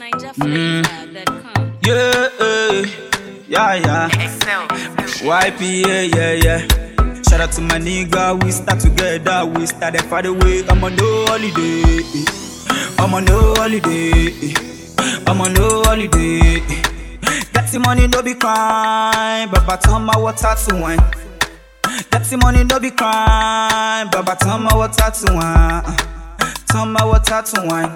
NinjaFlavor.com. Yeah, eh, yeah, yeah. YP, yeah, yeah, yeah. Shout out to my nigga, we start together, we started for the way. I'm on no holiday, I'm on no holiday, I'm on no holiday. That's the money, no be crime, Baba turn my water to wine. That's the money, no be crime, Baba turn my water to wine. Turn my water to wine.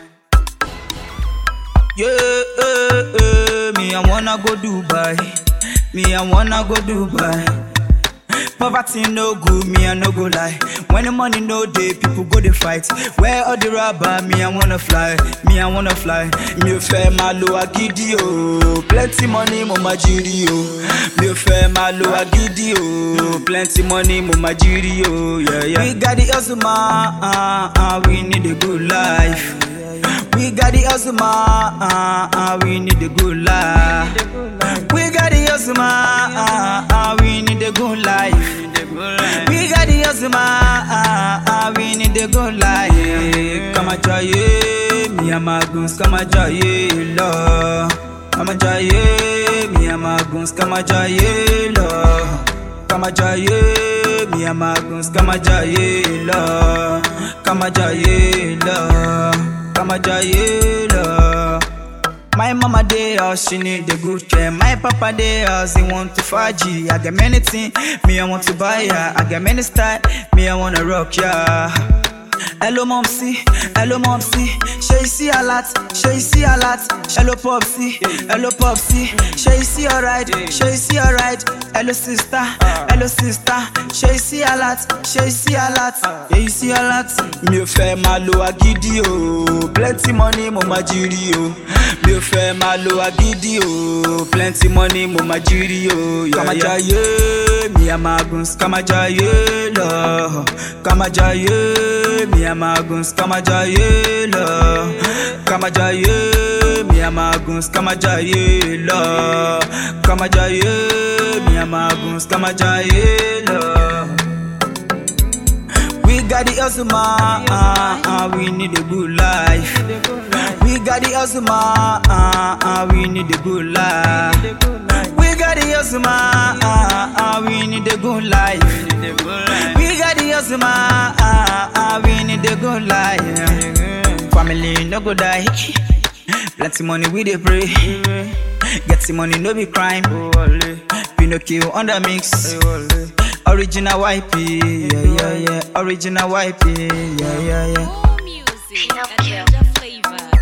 Yeah, eh, eh, me I wanna go Dubai. Me I wanna go Dubai. Poverty no good, me I no go lie. When the money no day, people go they fight. Where all the rubber, me I wanna fly. Me I wanna fly. Me ò fẹ́ máa lo agídí o. Plenty money mo máa jírí o. Mi ò fẹ́ máa lo agídí o. Plenty money mo máa jírí o. Yeah, yeah. We got the hustle, man. Uh, uh, we need a good life. We got the hustle, man. Uh, uh, we need a good life. We got the hustle, man. Uh, uh, we need a good life. We got the hustle, man. Uh, uh, we need a good life. Come and try it. Me and my goons, come and try it, Lord. Come and try it. Me and my goons, come and try it, Lord. Come and try it. Me and my goons, come and try it, Lord. Come and try it, Lord. Come and try it, Lord. My mama dey house, she need a good care. My papa dey house, he want to faji. I get many things, me I want to buy ya. I get many style, me I wanna rock ya. Hello momsy, hello momsy. Sure you see a lot, sure you see a lot. Hello popsy, hello popsy. Sure you see alright, sure you see alright. Hello sister, hello sister. Sure you see a lot, sure you see a lot. Yeah you see a lot. Mi ò fẹ́ máa lo agídí o, plenty money mo máa jírí o. Mi ò fẹ́ máa lo agídí o, plenty money mo máa jírí o. Kàmá jayé, mi à máa gùn, kàmá jayé lọ. Kàmá jayé, mi à máa gùn, kàmá jayé lọ. Kàmá jayé, mi à máa gùn, kàmá jayé lọ. Kàmá jayé, mi à máa gùn, kàmá jayé lọ. We got the hustle, man. Uh, uh, we need a good life. We got the hustle, man. Uh, uh, we need a good life. We got the hustle, man. Uh, uh, we need a good life. We got the hustle, man. Uh, uh, we need a good life. Family no go die. Plenty money we dey pray. Get the money no be crime. Pinocchio on the mix. Original YP, yeah, yeah, yeah. Original YP, yeah, yeah, yeah. More music at NinjaFlavor.com.